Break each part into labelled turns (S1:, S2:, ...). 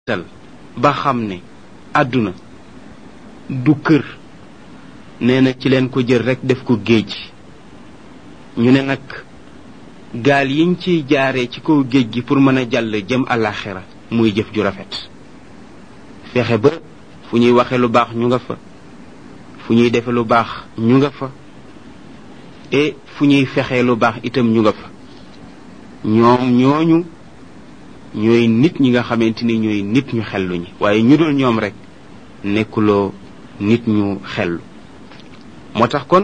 S1: tal ba xam ne àdduna du kër nee na ci leen ko jël rekk def ko géej ñu ne nag gaal yiñ ciy jaaree ci kaw géej gi pour mën a jàll jëm àllaaxira muy jëf ju rafet fexe ba fu ñuy waxe lu baax ñu nga fa fu ñuy defe lu baax ñu nga fa et fu ñuy fexee lu baax itam ñu nga fa ñoom ñooñu ñooy nit ñi nga xamante ni ñooy nit ñu xellu ñi waaye ñu dul ñoom rek nekkuloo nit ñu xellu moo tax kon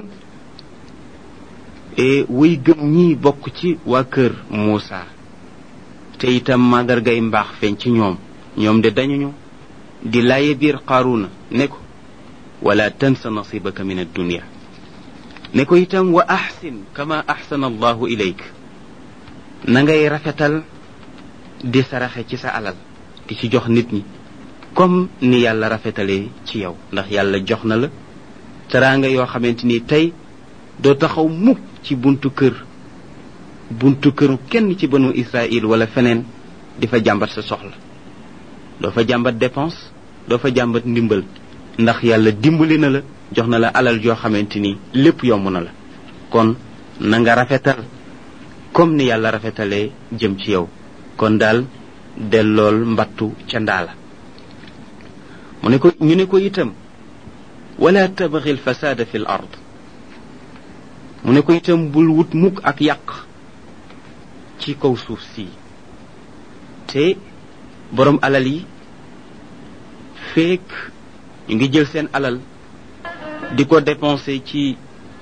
S1: wuy gëm ñi bokk ci waa kër Muusa te itam màndargay mbaax feeñ ci ñoom ñoom de dañuñu di laaye biir Qaaruuna ne ko wala tansa nasibaka min addunia ne ko itam wa axsin kama axsana allahu ilayk na ngay rafetal di saraxe ci sa alal di ci jox nit ñi comme ni yàlla rafetalee ci yow ndax yàlla jox na la teraanga yoo xamante ni tey doo taxaw mukk ci buntu kër buntu këru kenn ci banu Israël wala feneen di fa jàmbat sa soxla doo fa jàmbat dépense doo fa jàmbat ndimbal ndax yàlla dimbali na la jox na la alal joo xamante ni lépp yomb na la kon na nga rafetal comme ni yàlla rafetalee jëm ci yow kon daal dellool mbattu ca ndaala mu ne ko ñu ne ko itam wala tabxi l fasada fi l ard mu ne ko itam bul wut mukk ak yàq ci kaw suuf si te boroom alal yi feek ñu ngi jël seen alal di ko dépenser ci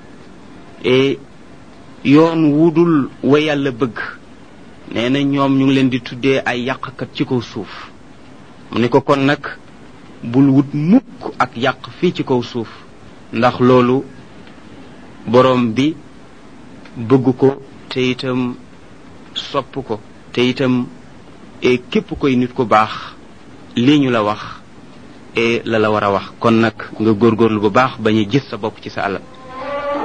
S1: yoon wudul wa yàlla bëgg nee na ñoom ñu ngi leen di tuddee ay yàqkat ci kaw suuf mu ne ko kon nag bul wut mukk ak yàq fii ci kaw suuf ndax loolu boroom bi bëgg ko te itam sopp ko te itam e képp koy nit ku baax lii ñu la wax e la la war a wax kon nag nga góorgóorlu bu baax bañ a gis sa bopp ci sa alal